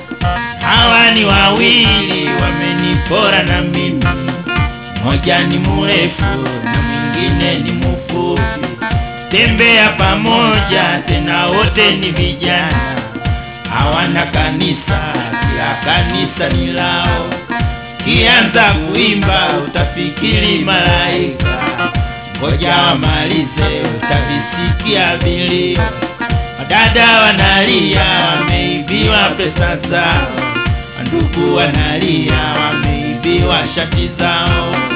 Hawa ni wawili wamenipora na mimi, mmoja ni mrefu na mwingine ni mfupi. Tembea pamoja tena, wote ni vijana, hawana kanisa, kila kanisa ni lao. Kianza kuimba utafikiri malaika, ngoja wamalize utavisikia vilio. Wadada wanalia wameibiwa pesa zao, ndugu wanalia wameibiwa shati zao.